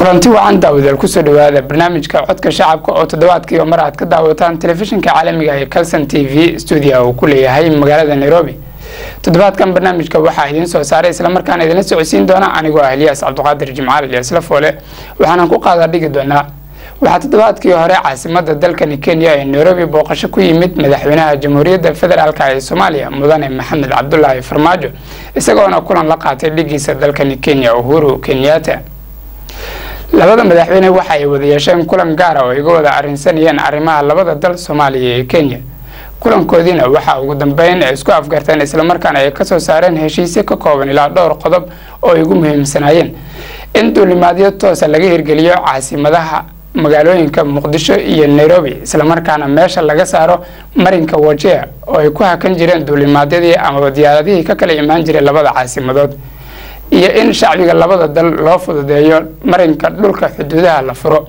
kulanti wacan daawadaal kusoo dhawaada barnaamijka codka shacabka oo toddobaadkiiba mar aad ka daawataan telefishinka caalamiga ee calson t v stuudia uu ku leeyahay magaalada nairobi toddobaadkan barnaamijka waxaa idiin soo saaray islamarkaana idinla socodsiin doona anigoo ah eliyaas cabdiqaadir jimcaal ilyasla foole waxaanan ku qaada dhigi doonaa waxaa toddobaadkii hore caasimada dalkani kenya ee nairobi booqasho ku yimid madaxweynaha jamhuuriyadda federaalk ee soomaaliya mudane maxamed cabdulaahi farmaajo isagoona kulan la qaatay dhigiisa dalkani kenya uhuru kenyatta labada madaxweyne waxa ay wada yeesheen kulan gaara oo iga wada arrinsanayeen arrimaha labada dal soomaaliya ee kenya kulankoodiina waxaa ugu dambeyn ay isku afgarteen islamarkaana ay kasoo saareen heshiisyo ka kooban ilaa dhowr qodob oo ay ugu muhiimsanaayeen in duulimaadyo toosa laga hirgeliyo caasimadaha magaalooyinka muqdisho iyo nairobi islamarkaana meesha laga saaro marinka wajea oo ay ku hakan jireen duulimaadyadii amaba diyaaradihii ka kala imaan jiray labada caasimadood iyo in shacbiga labada dal loo fududeeyo marinka dhulka xuduudaha la furo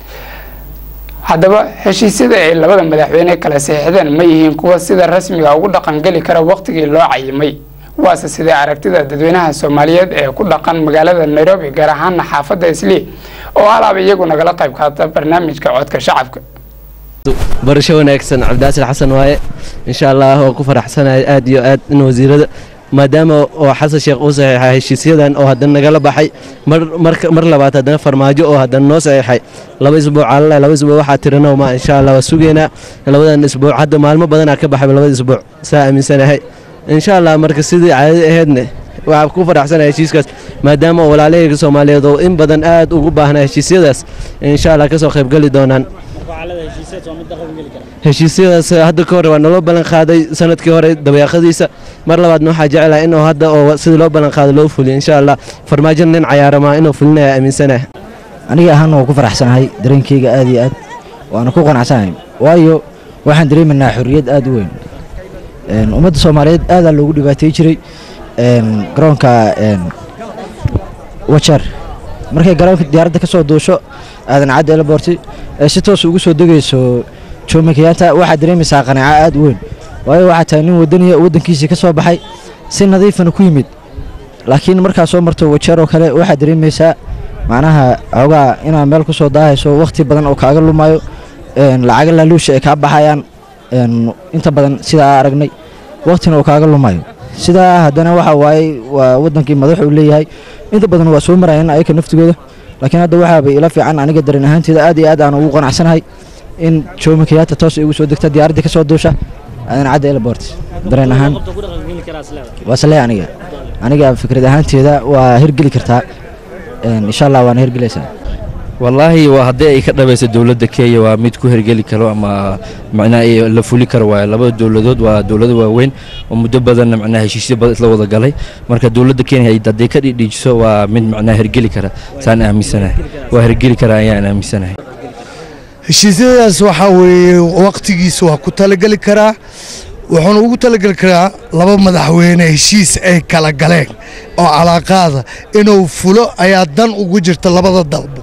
haddaba heshiisyada ay labada madaxweyne kala saxiixdeen ma yihiin kuwa sida rasmiga ugu dhaqangeli kara waqtigii loo cayimay waase sidee aragtida dadweynaha soomaaliyeed ee ku dhaqan magaalada nairobi gaar ahaana xaafadda islii oo alaaba iyagu nagala qayb qaata barnaamijka codka shacabka barasho wanaagsan cabdiaasir xasan waaye insha allah oo ku faraxsanahay aad iyo aad in wasiirada maadaama oo xasan sheekh uu saxiixay heshiisyadan oo haddana nagala baxay mar labaad haddana farmaajo oo haddana noo saxiixay laba isbuuc alala laba isbuuc waxaa tirano ma insha allah waa sugeynaa labadan isbuuc hadda maalmo badanaa ka baxay labada isbuuc saa aaminsanahay insha allah marka sidii caadadi ahaydne waxaa ku faraxsanahay heshiiskaas maadaama oo walaalahayga soomaaliyeed oo in badan aad ugu baahnaa heshiisyadaas insha allah kasoo qaybgeli doonaan heshiisyadaas hadda ka hore waa naloo ballan qaaday sanadkii hore dabeeqadiisa mar labaadna waxaa jecelaha inuu hadda oo sidii loo ballan qaado loo fuliyo insha allah farmaajo nin cayaaramaa inuu fulinaya aaminsanaha aniga ahaana waa ku faraxsanahay dareenkeyga aad iyo aad waana ku qanacsanahay waayo waxaan dareemaynaa xorriyad aad u weyn ummadda soomaaliyeed aadaa loogu dhibaatay jiray garoonka wajar markay garoonka diyaaradda ka soo duusho aadan caddi elaboorti ee si toos ugu soo degayso joome kenyaata waxaad dareemaysaa qanaaco aad u weyn waayo waxaa tahay nin wadaniya waddankiisii ka soo baxay si nadiifana ku yimid laakiin markaa soo marto wajeer oo kale waxaad dareemaysaa macnaha xoogaa inaad meel ku soo daahayso wakhti badan oo kaaga lumaayo lacaga laaluusha ay kaa baxayaan inta badan sidaa aragnay wakhtina oo kaaga lumayo sidaa haddana waxa waaye waa waddankii madaxuu leeyahay inta badan waa soo marayeen ayaka naftigooda laakiin hadda waxaaba ila fiican aniga dareen ahaanteeda aad iyo aad aan ugu qanacsanahay in joome kenyaata toos ay ugu soo degta diyaaraddii ka soo duusha aadan cadda elabort dareen ahaan waa sale aniga aniga fikrad ahaanteeda waa hirgeli kartaa insha allah waana hirgelaysaa wallaahi waa haddii ay ka dhabayso dowladda kenya waa mid ku hergeli karo ama macnaha la fuli karo waayo labada dowladood waa dowlado waaweyn oo muddo badanna macnaha heshiisyo badan isla wada galay marka dowladda kenya hadday ka dhidhiijiso waa mid macnaha hergeli kara saan aaminsanahay waa hergeli kara ayaan aaminsanahay heshiisyadaas waxaa weeye wakhtigiisa waa ku talageli karaa wuxuuna ugu talageli karaa laba madaxweyne heshiis ay kala galeen oo calaaqaada inuu fulo ayaa dan ugu jirta labada dalbo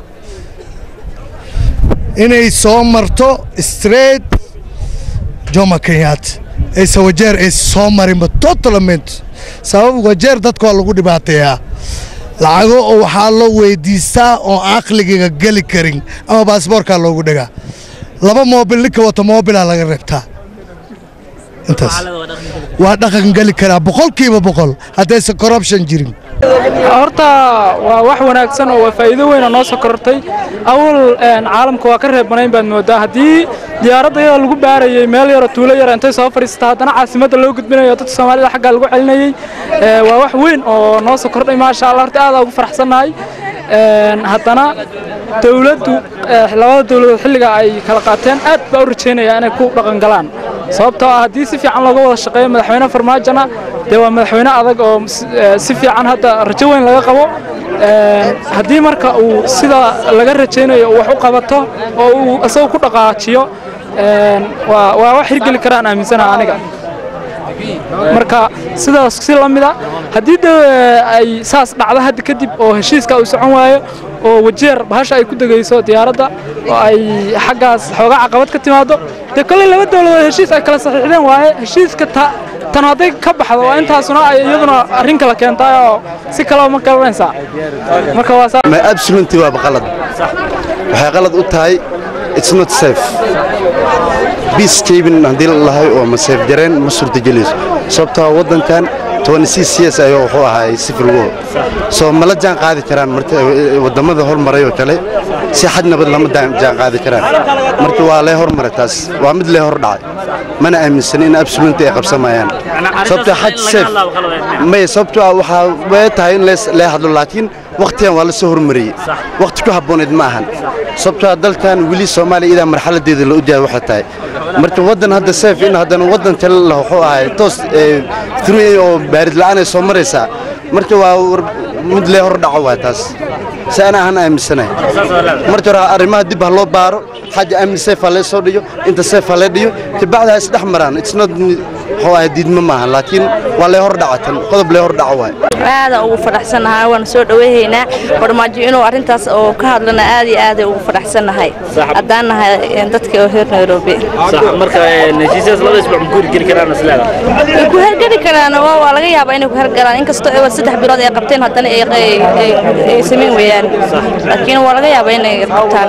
inay soo marto straight joma kenyaata ayse wajeer ay soo marinba totalament sabab wajeer dadka waa lagu dhibaateeyaa lacago oo waxaa loo weydiistaa oo aqligiga geli karin ama baasboorkaa loogu dhagaa laba moobil ninka wato moobilaa laga reebtaa intaas waa dhaqan geli karaa boqolkiiba boqol haddaysan corruption jirin horta waa wax wanaagsan oo waa faa'iido weyn oo noo soo korortay awal caalamka waa ka reebanayn baad moodaa haddii diyaaradda iyadoo lagu baarayey meel yaroo tuulo yara intay soo fadhiisata haddana caasimadda loo gudbinayo dadka soomaalida xaggaa lagu celinayey waa wax weyn oo noo soo kordhay maasha allah horta aadaa ugu faraxsannahay haddana dowladdu labada dowladood xilliga ay kala qaateen aad baa u rajaynaya inay ku dhaqangalaan sababtoo ah haddii si fiican looga wada shaqeeyo madaxweyne farmaajona dee waa madaxweyne adag oo si fiican hadda rajo weyn laga qabo haddii marka uu sida laga rajaynayo wax u qabato oo uu isagoo ku dhaqaajiyo waa wax hirgeli karaan aaminsanaha aniga marka sidaas si la mida haddii de ay saas dhacdo hadda kadib oo heshiiska uu socon waayo oo wajeer bahasha ay ku degayso diyaaradda oo ay xaggaas xoogaa caqabad ka timaado dee kolley laba dowladood heshiis ay kala saxiixdeen waaye heshiiska tan hadday ka baxdo waa intaasuna ay iyaduna arrin kala keentaay oo si kaleba ma garanaysaa marka waa saa ma absolutely waa qalad waxay qalad u tahay it's not safe peace keeping haddii la lahay oo ma safe jareen ma suurtagelayso sababtoo ah waddankan 26 years ayuu wuxuu ahaa civil war soo mala jaan qaadi karaan marka wadamada hormaray oo kale si xad nabad lama jaan jaan qaadi karaan marka waa lee hormaray taas waa mid lee hor dhacay mana aaminsan in absolutely ay qabsamayaan sababtoo xad safe may sababtoo ah waxaa way tahay in lees lee hadlo laakiin waqtigan waa la soo hormariyey waqti ku habbooneed ma ahan sababtoo ah dalkan weli soomaaliya idaa marxaladeeda la ujahay waxay tahay marka waddan hadda safe in haddana waddan kale la wuxuu ahay toos through oo baarid la'aan ay soo maraysaa marka waa mid lee hor dhaco waa taas si ana ahan aaminsanahay marka hore arrimaha dib ha loo baaro xagga amni safe ha lee soo dhiyo inta safe ha lee dhiyo kabacdi ha isdhex maraan it's not wuxuu ahay diidmo maaha laakiin waa lee hor dhaca tan qodob lee hor dhaco waay aadaan ugu fadhaxsannahay waan soo dhaweyhaynaa barmaajo inuu arrintaas oo ka hadlana aad iyo aaday ugu fadhaxsannahay haddaan nahay dadka oo reer nairobi way ku hergeli karaan waa laga yaabaa inay ku hergalaan inkastoo ay saddex bilood ay qabteen haddana ay samayn weeyaan laakiin waa laga yaabaa inay qabtaan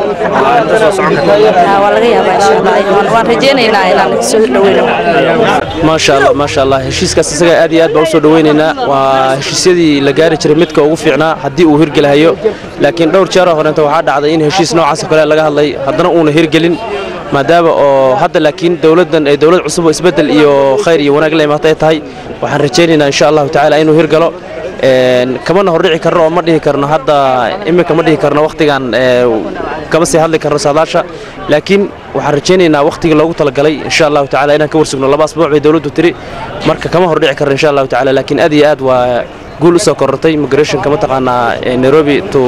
waa laga yaabaa insha allah waan rajaynaynaa inaan soo dhaweyno maasha allah maasha allah heshiiskaas isaga aad iyo aad baan u soo dhaweynaynaa waa heshiisyadii la gaari jiray midka ugu fiicnaa haddii uu hirgelahayo laakiin dhowr jeeroo horeenta waxaa dhacday in heshiis noocaas oo kale laga hadlay haddana uuna hirgelin maadaama oo hadda laakiin dowladdan ay dowlad cusub oo isbeddel iyo khayr iyo wanaag la imaatay tahay waxaan rajaynaynaa insha allahu tacaala inuu hirgalo kamana hordhici karno oo ma dhihi karno hadda iminka ma dhihi karno wakhtigan kama sii hadli karno saadaasha laakiin waxaan rajaynaynaa wakhtigii loogu talagalay insha allahu tacaala inaan ka warsugno laba asbuuc bay dowladdu tiri marka kama hordhici karno insha allahu tacaala laakiin aad iyo aad waa guul u soo korortay migrationka mataqaanaa nairobi to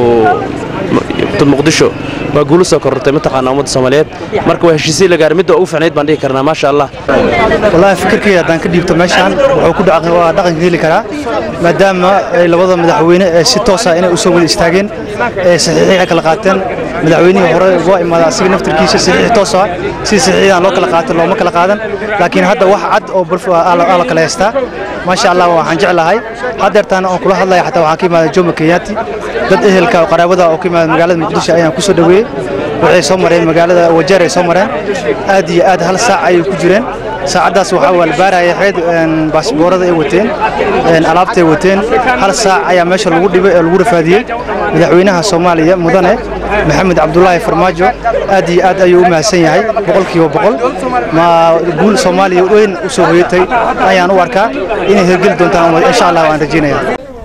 to muqdisho waa guul u soo korortay mataqaanaa ummadda soomaaliyeed marka waa heshiisii la gaaray midda ugu fiicnayd baan dhihi karnaa maasha allah wallaahi fikirkayga haddaan ka dhiibto meeshaan wuxuu ku dhaca waa dhaqanka heli karaa maadaama ay labada madaxweyne ee si toosa inay u soo wada istaageen ee saxiixii kala qaateen madaxweynihii hore waa imaada asiga naftirkiisa saxiix toos ah si saxiixdan loo kala qaato looma kala qaadan laakiin hadda wax cad oo barf aa la kala haystaa maasha allah waxaan jeclahay haddeertaan oon kula hadlaya xataa waxaan ka imaada jomo kenyaati dad ehelka oo qaraabada oo ka imaada magaalada muqdisho ayaan ku soo dhoweeyey waxay soo mareen magaalada wajeer ay soo mareen aad iyo aad hal saac ayay ku jireen saacaddaas waxaa waa la baaraya xeed baasboorada ay wateen alaabtay wateen hal saac ayaa meesha lagu dhibay ee lagu rafaadiyey madaxweynaha soomaaliya mudane maxamed cabdulaahi farmaajo aad iyo aad ayuu u mahadsan yahay boqolkiiba boqol ma guul soomaaliya weyn u soo hoyatay ayaan u arkaa inay hirgeli doontaan insha allah waan rajaynaya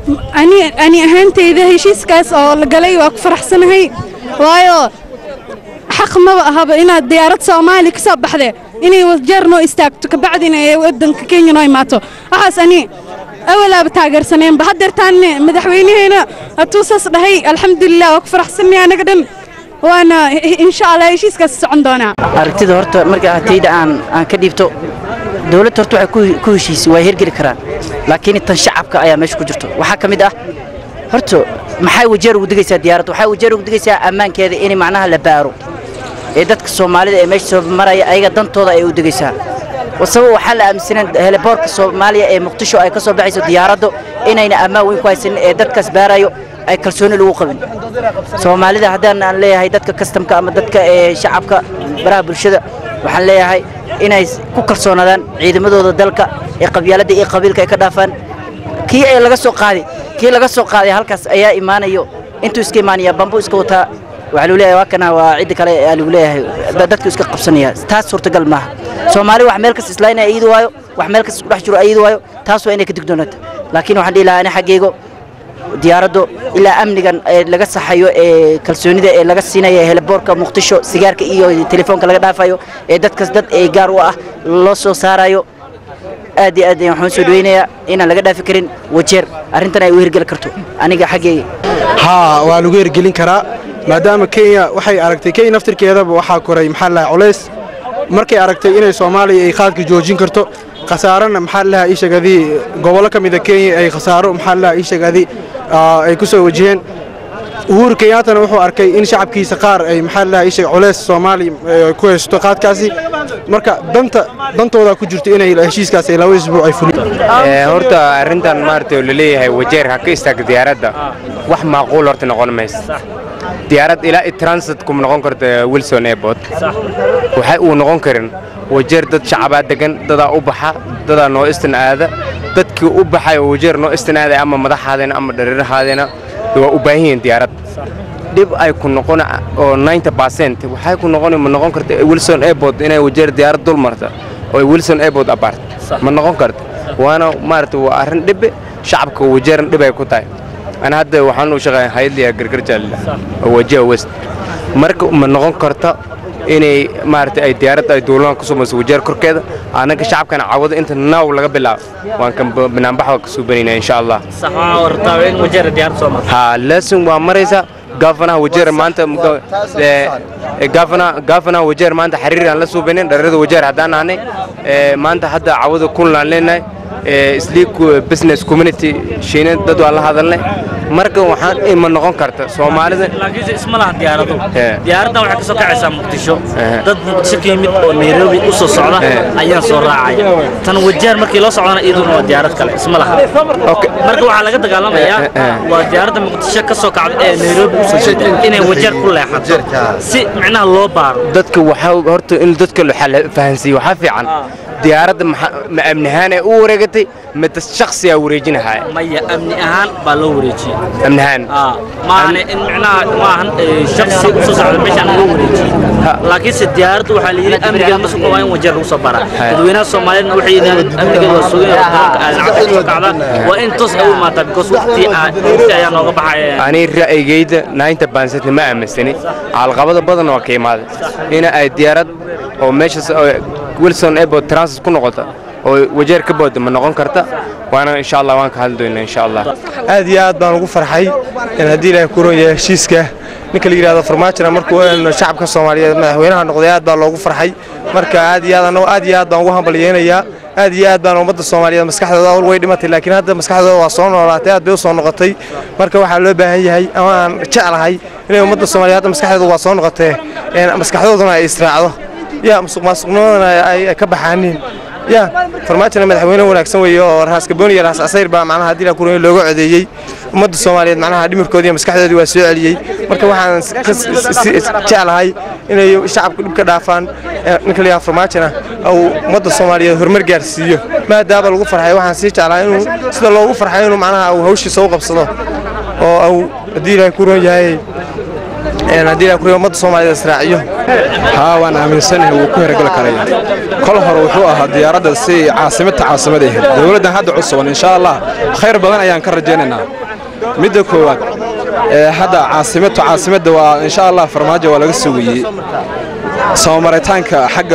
ani ahaantayda heshiiskaas oo la galay waa ku faraxsanahay waayo xaq maba ahaba inaad diyaarad soomaali ka soo baxde inay wajeer noo istaagto kabacdina ee wadanka kenya noo imaato waxaas ani awalaaba taageersaneenba haddeertaanne madaxweynaheena hatuu saas dhahay alxamdulilah waa ku faraxsanaya anaga dhan waana insha allah heshiiskaas socon doonaa aragtida horta marka hatayda aan aan ka dhiibto dowladda horta waxay ku heshiisay waa hirgeli karaan laakiin tan shacabka ayaa meesha ku jirto waxaa ka mid ah horta maxay wajeer ugu digaysaa diyaaradda waxay wajeer ugu digaysaa ammaankeeda in macnaha la baaro ee dadka soomaalida ee meesha soo maraya ayaga dantooda ay u digaysaa sabab waxaa la aaminsaneen heliboorka soomaaliya ee muqdisho ay ka soo baxayso diyaaraddu inayna ammaan weyn ku haysanin ee dadkaas baarayo ay kalsooni lagu qabin soomaalida haddaan aan leeyahay dadka kastamka ama dadka ee shacabka baraha bulshada waxaan leeyahay inay ku kalsoonaadaan ciidamadooda dalka ee qabyaaladda iyo qabiilka ay ka dhaafaan kii ay laga soo qaaday kii laga soo qaaday halkaas ayaa imaanayo intuu iska imaanaya bambu iska wataa waxaa lagu leeyahay waa kana waa cidda kale aa lagu leeyahay dadku iska qabsanaya taas suurtagal maaha soomaali wax meel kasta islaayna ayidi waayo wax meel kasta isku dhex jiro ayidi waayo taas waa inay ka digdoonato laakiin waxaan dhihi lahaa ani xaggeygo diyaaraddu ilaa amnigan ee laga saxayo ee kalsoonida ee laga siinayo heliboorka muqdisho sigaarka iyo telefoonka laga dhaafayo ee dadkas dad ee gaar u ah loo soo saarayo aad iyo aad waxaan soo dhaweynayaa inaan laga dhaafi karin wajeer arrintan ay u hirgeli karto aniga xaggeyga haa waa lagu hirgelin karaa maadaama kenya waxay aragtay kenya naftirkeedaba waxaa koray maxaa lahaa culays markay aragtay inay soomaaliya ay qaadka joojin karto khasaarana maxaa lahaa iishagadii gobollo ka mida kenya ay khasaaro maxaa lahaa iishagadii ay ku soo wajaheen uhuru kenyaatana wuxuu arkay in shacabkiisa qaar ay maxaa la dhahay ishaga culeys soomaali eh, ku haysto qaadkaasi marka danta dantooda ku jirto inay heshiiskaas ay laba isbuuc ay fuliyaan Ee, horta arrintan maaragtay oo laleeyahay wajeer ha ka istaaga diyaaradda wax macquul horta noqon mayso diyaarad ilaa i transit kuma noqon karto wilson airport waxay uu noqon karin wajeer dad shacabaa degan dadaa u baxa dadaa noo istin aada dadkii u baxay oo wajeer noo istin aaday ama madaxaadena ama dhareerahaadena waa u baahan yihiin diyaarad dhib ay ku noqon oo 90% waxay ku noqon ma noqon karta wilson airport inay wajeer diyaarad dul marta oo wilson airport apart ma noqon karto waana maaragtay waa arrin dhibe shacabka wajeeran dhib ay ku tahay ana hadda waxaan u shaqeeyaa hayadliya gargar jaalila oo wajiha west marka ma noqon karta inay maaragtay ay diyaaradda ay duulaan ku sumayso wajeer korkeeda annaga shacabkana cawado inta naaw laga bilaabo waan kan banaanbaxa ka suubanayna insha allah ha laasin waa maraysa gaafanaha wajeer maanta muka- ee, ee, gaafana- gaafanaha wajeer maanta xiriir aan la suubanin dharrada wajeer haddaan nahnay ee, maanta hadda cawada kunlaan leenahay ee, sleek business community shiine dad waan la hadalnay marka waxaan ima noqon karta soomaalida laakiinse isma laha diyaarado Eh. diyaaraddan waxay ka soo kacaysaa muqdisho Eh. dad muqdisho ka yimid oo nairobi u soo socda Eh. ayaan soo raacaya tan wajeer markii loo socdana iyaduna waa diyaarad kale isma laha marka waxaa laga dagaalamayaa Eh, eh, eh. waa diyaaradda muqdisho ka soo kacda ee nairobi u soo jeeda inay wajeer ku leexato si micnaha loo baaro dadka waxaa horta in dadka la fahansiiyo waxaa fiican diyaaradda maxa- ma amnihaan ay u wareegatay mid shakhsigaa wareejinahaya maya amni ahaan baa loo wareejiyey amnihaan maahane in micnaha maahan eh, shakhsi u soo socda meeshaan loo wareejiyey laakiinse diyaaraddu waxaa la yidhi amnigeeda ma sugna waa in wajeer lagu soo baraa dadweynaha soomaaliyeedna waxay yidhahdeen amnigeeda waa sugan yahay garoonka aadan cadda soo kacda waa in toos ay u imaataa because waqti aa- waqti ayaa nooga baxaya ani ra'yigayda nainta baansatni ma aaminsani caalqabada badan waa ka imaaday ina ay diyaarad oo meeshaas oo wilson airport transit ku noqota oo wajeer ka booda ma noqon karta waana insha allah waan ka hadli doonaa insha allah aad iyo aad baan ugu farxay in haddii ilaahay ku roon yahay heshiiska ninka la yidhahdo farmaajona markuu een shacabka soomaaliyeed madaxweynaha noqday aad baa loogu farxay marka aad iyo aad annagu aad iyo aad baan ugu hambalyeynayaa aad iyo aad baan ummadda soomaaliyeed maskaxdooda awal way dhimatay laakiin hadda maskaxdooda waa soo noolaatay aad bay u soo noqotay marka waxaa loo baahan yahay ama aan jeclahay inay ummadda soomaaliyeed hadda maskaxdooda waa soo noqotee een maskaxdooduna ay israacdo ya musuq maasuqnimadana ay ay ka baxaanin ya farmaajona madaxweyne wanaagsan weeye oo raas gaboon iyo raas casayr baa macnaha haddii la kuroon looga codeeyey ummadda soomaaliyeed macnaha dhimirkoodii iyo maskaxdoodii waa soo celiyey marka waxaan s- ka s- s- s- jeclahay inay shacabku dhib ka dhaafaan ee ninka la yidhahdo farmaajona uu ummadda soomaaliyeed horumar gaarsiiyo maadaama lagu farxay waxaan sii jeclahay inuu sida loogu farxay inuu macnaha uu hawshiisa u qabsado oo uu haddii ilaahay ku roon yahay een haddii ilaahay ku roon ummadda soomaaliyeed israaciyo haa waan aaminsanahay wuu ku hergeli karaya kol hore wuxuu ahaa diyaaradda si caasimadta caasimad ahayd dowladdan hadda cusuban insha allah khayr badan ayaan ka rajaynaynaa midda koowaad ee hadda caasimadtu caasimadda waa insha allah farmaajo waa laga sugayey soo maritaanka xagga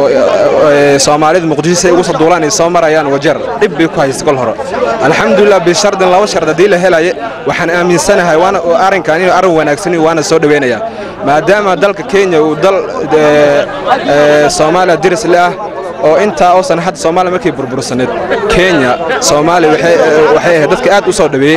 ee, soomaalida muqdisho si ay ugu soo duulaan ay soo marayaan wajeer dhib bay ku haysta kol hore alxamdulilah bishardin laba shard haddii la helaye waxaan aaminsanahay waana arrinkan inuu arrin wanaagsan yahay, waana soo dhaweynayaa maadaama dalka kenya uu dal ee, ee, soomaaliya diris le ah oo intaa oosan hadda soomaaliya markay burbursaneed kenya soomaaliya waxay waxay ahayd dadka aad u soo dhaweeyey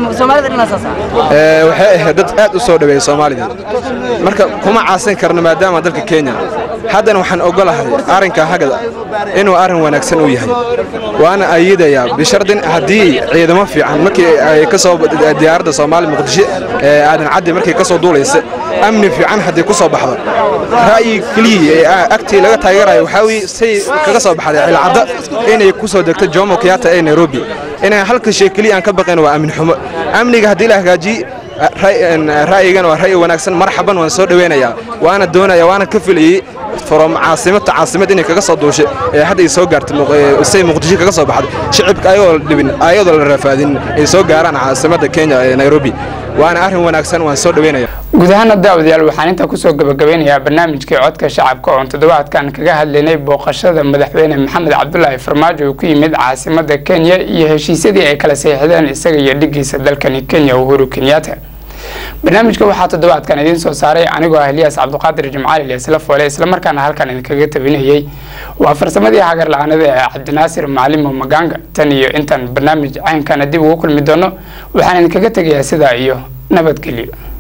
Ee, waxay ahayd dad aad u soo dhaweeyey soomaalida marka kuma caasin karno maadaama dalka kenya haddana waxaan ogolahay arrinka hagada inuu arrin wanaagsan uu yahay waana ayidaya bishardin haddii ciidamo fiican markii ay ka soo diyaaradda soomaaliya muqdisho ee aadan caddi markay ka soo duulaysa amni fiican haddii ku soo baxdo ra'yi keliya ee agtii laga taageerayo waxaa weye say kaga soo baxday cilcadda inay ku soo degto jomo kenyatta ee nairobi inay halka shay keliya aan ka baqayn waa amni xumo amniga haddii la hagaajiye ra'yigan waa ra'yi wanaagsan marxaban waan soo dhaweynayaa waana doonaya waana ka filayey from caasimadta caasimad inay kaga soo duushay ee hadda ay soo gaartay Muq- ee say muqdisho kaga soo baxday shicibka ayagoo la dhibin ayadoo la rafaadin ay soo gaaraan caasimadda kenya ee nairobi waana arrin wanaagsan waan soo dhaweynaya guud ahaana daawadayaal waxaan intaa kusoo gabagabeynayaa barnaamijkii codka shacabka oon toddobaadkan kaga hadlaynay booqashada madaxweyne maxamed cabdulaahi farmaajo uu ku yimid caasimada kenya iyo heshiisyadii ay kala saxiixdeen isaga iyo dhigiisa dalkani kenya uhuru kenyatta barnaamijka waxaa toddobaadkan idiin soo saaray anigoo ah eliyaas cabduqaadir jimcaali ilyasla foole islamarkaana halkan idinkaga tabinayey waa farsamadii hagar la-aanada ee cabdinaasir macalimo maganga tan iyo intaan barnaamij caynkana dib ugu kulmi doono waxaan idinkaga tegayaa sidaa iyo nabadgelyo